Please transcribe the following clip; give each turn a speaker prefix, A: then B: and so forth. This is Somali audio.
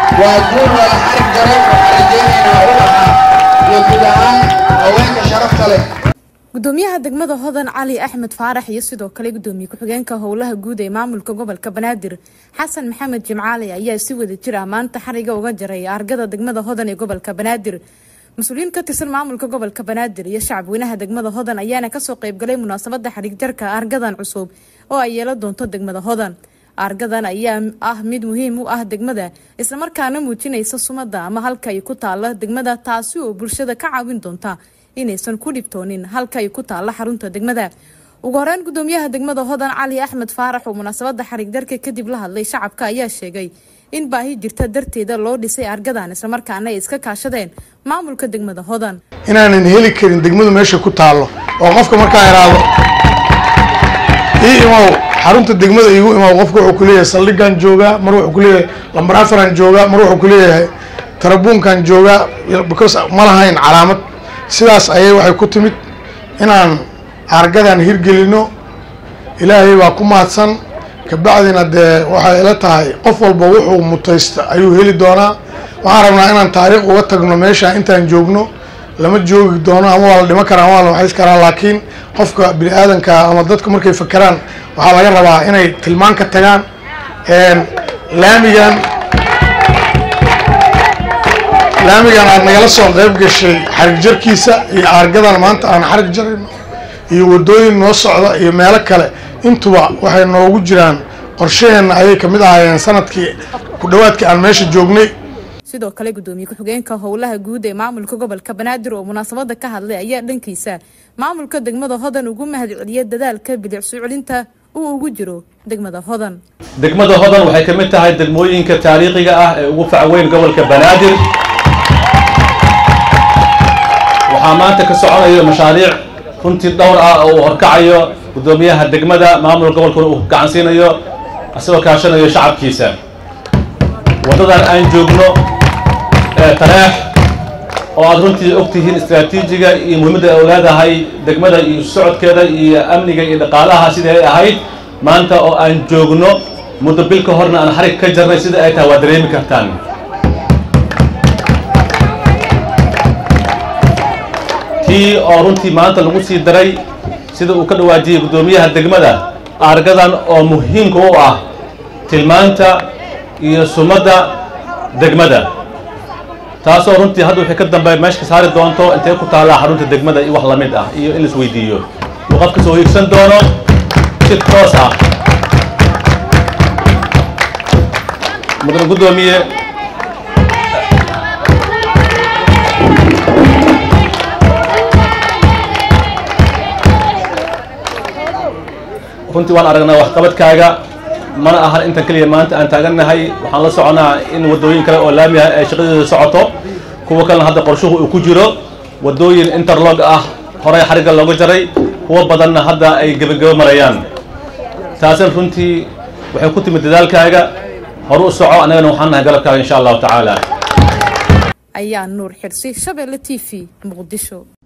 A: waa guul wada xarig jaray waxaan rajaynaynaa u ahaa iyo guud ahaan haweenka sharafta leh
B: gudoomiyaha degmada hodan cali axmed faarax iyo sidoo kale gudoomiye ku-xigeenka howlaha guud ee maamulka gobolka banaadir xasan maxamed jimcaali ayaa si wada jir ah maanta xariga uga jaray argada degmada hodan ee gobolka banaadir mas-uuliyiin ka tirsan maamulka gobolka banaadir iyo shacabweynaha degmada hodan ayaana kasoo qeybgalay munaasabada xarig jarka argadan cusub oo ay yeelan doonto degmada hodan argadan ayaa ah mid muhiim u ah degmada islamarkaana muujinaysa sumada ama halka ay ku taala degmada taasi oo bulshada ka caawin doonta inaysan ku dhibtoonin halka ay ku taalla xarunta degmada ugu horeyn gudoomiyaha degmada hodan cali axmed faarax oo munaasabada xarig darka kadib la hadlay shacabka ayaa sheegay in baahi jirta darteeda loo dhisay argadan islamarkaana ay iska kaashadeen maamulka degmada hodan
C: inaanan heli karin degmadu meesha ku taallo oo qofka markaa iraado ii imow xarunta degmada iigu imow qofka wuxuu kuleeyahay saldhigaan joogaa mar wuxuu kuleeyahay lambar afaran joogaa mar wuxuu kuleeyahay tarabuunkan joogaa because ma lahayn calaamad sidaas ayay waxay ku timid inaan argadan hirgelino ilaahay baa ku mahadsan kabacdina dee waxay ila tahay qof walba wuxuu mutaysta ayuu heli doonaa waxaan rabnaa inaan taariikh uga tagno meesha intaan joogno lama joogi doono ama waa la dhiman karaa ama waa la waxays karaa laakiin qofka bini aadanka ama dadku markay fakeraan waxaa laga rabaa inay tilmaan ka tagaan laamigan laamigan aad nagala soo qayb gashay xarig jarkiisa iyo aargadan maanta aan xarig jarayno iyo wadooyin noo socda iyo meelo kale intuba waxay noogu jiraan qorshaheenna ayay kamid ahaayeen sanadkii ku dhawaadkii aan meesha joognay
B: sidoo kale gudoomiye ku-xigeenka howlaha guud ee maamulka gobolka banaadir oo munaasabada ka hadlay ayaa dhankiisa maamulka degmada hodan ugu mahadceliyay dadaalka bilicsu celinta uu ugu jiro degmada hodan
D: degmada hodan waxay ka mid tahay degmooyinka taariikhiga ah ee ugu facweyn gobolka banaadir waxaa maanta ka soconayo mashaariic runtii dhowr ah oo uu horkacayo gudoomiyaha degmada maamulka gobolkuna uu gacansiinayo isagoo kaashanayo shacabkiisa waddadan aan joogno ee tareex oo aad runtii og tihiin istraatiijiga iyo muhiimadda ay leedahay degmada iyo socodkeeda iyo amniga iyo dhaqaalaha sidai ay ahayd maanta oo aan joogno muddo bil ka horna aan xarig ka jarnay sida ay tahay waa dareemi kartaan tii oo runtii maanta lagu sii daray sida uu ka dhawaajiyey guddoomiyaha degmada aargadan oo muhiimka u ah tilmaanta iyo sumadda degmada taasoo runtii hadda wixii ka dambeeya meesha ka saari doonto intay ku taallaa xarunta degmada iyo wax lamid ah iyo in la isweydiiyo uu qofka soo hiigsan doono si toos ah mudane guddoomiye runtii waan aragnaa waxqabadkaaga mana ahan intan keliya maanta aan taagannahay waxaan la soconaa in waddooyin kale oo laami ah ay shaqadeeda socoto kuwa kalena hadda qorshuhu uu ku jiro waddooyin interlog ah horey xarigga looga jaray kuwa badanna hadda ay gebagabo marayaan taasina runtii waxay ku timid dadaalkaaga horu u soco annagana waxaan nahay galabkaaga insha allahu tacaala
B: ayaa nuur xirsi shabeelle t v muqdisho